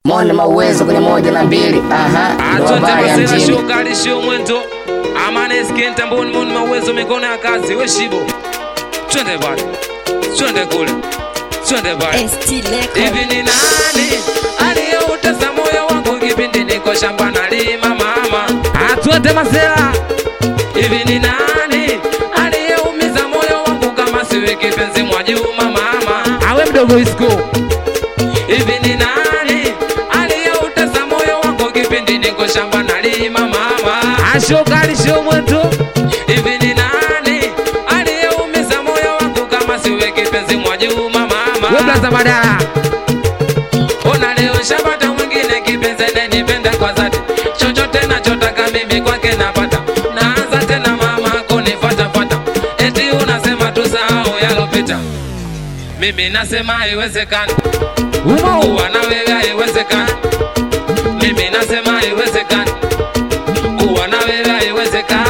Mona mauwezo kwenye moja na mbili. Aha, ndo Atwende habari ya masela mjini. shokali shio mwento amane skenta mboni mboni mawezo mikono ya kazi we shibo twende bali twende kule twende bali hivi ni nani aliyeutesa moyo wangu kipindi niko shamba nalima mama atwende masela hivi ni nani aliyeumiza moyo wangu kama siwe kipenzi mwa Juma mama awe mdogo isko hivi ni nani aliyeutesa moyo wangu kipindi niko shamba nalima mama ashokali sio mwetu hivi ni nani aliyeumiza moyo wangu kama siwe kipenzi mwa Juma mama weblaza badala ona leo shapata mwingine kipenzi ananipenda kwa dhati chochote nachotaka mimi kwake napata naanza tena mama kunifatafata eti unasema tusahau yalopita mimi nasema haiwezekani kuwa na wewe haiwezekani mimi nasema haiwezekani kuwa na wewe haiwezekani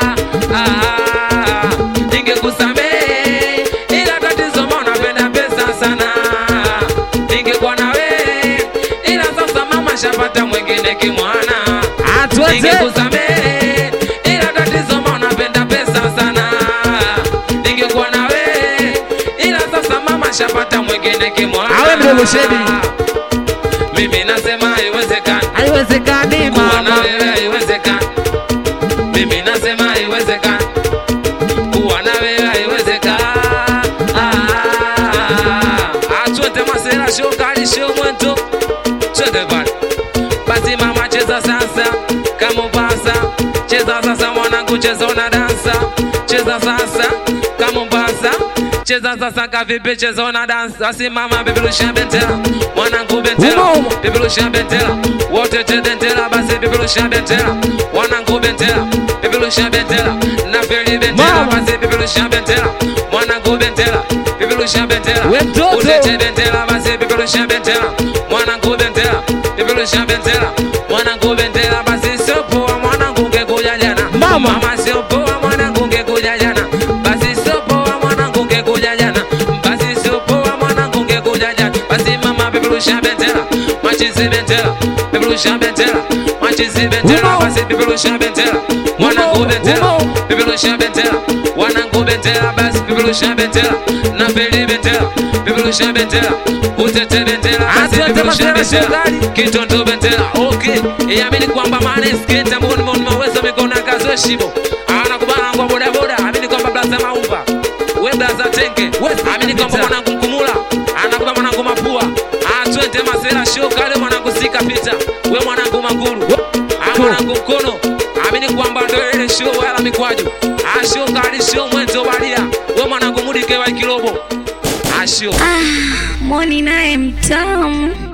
Ah, ningekusamehe ila tatizo mbona napenda pesa sana ningekuwa na wewe ila sasa mama shapata mwingine kimwana ningekusamehe ila tatizo mbona napenda pesa sana ningekuwa na wewe ila sasa mama shapata mwingine kimwana Awe mdogo Shedi. mimi nasema haiwezekani haiwezekani kuwa na mama wewe haiwezekani. Mimi nasema haiwezekani kuwa na wewe haiwezekani. Ah, Atwende masela shokali sho mwento twende pale basi mama cheza sasa kama upasa cheza sasa mwanangu cheza una dansa cheza sasa kama upasa cheza sasa kavipi cheza una dansa basi mama bibirusha bendera mwanangu bendera Umo, umo. bibirusha bendera wote tedentera basi bibirusha bendera mwanangu bendera bibirusha bendera na feli bendera Mama. basi bibirusha bendera mwanangu bendera bibirusha bendera We mtoto. Utete bendera basi bibirusha bendera mwanangu bendera bibirusha bendera mwanangu bendera basi sio poa mwanangu ungekuja jana Mama. mama sio poa mwanangu ungekuja jana basi sio poa mwanangu ungekuja jana basi sio poa mwanangu ungekuja jana basi mama bibirusha bendera machizi bendera bibirusha bendera machizi bendera Umo. basi bibirusha bendera mwanangu Umo, bendera umo. bibirusha bendera wanangu bendera basi bibirusha bendera na feli bendera bibirusha bendera utete bendera basi Atwende bibirusha masela bendera shokali. kitondo bendera okay iamini kwamba maana skate mboni mboni maweza mikono ya kazi we shibo anakubana kwa boda boda amini kwamba blaza maumba we blaza tenke amini kwamba mwanangu mkumula anakuba mwanangu mapua atwende masela shokali mwanangu sika pita we mwanangu maguru Ah, mwanangu mkono amini kwamba ndo ile show wala mikwaju asho kali show mwenzo balia we mwanangu mudike wa kilobo asho Moni naye mtamu.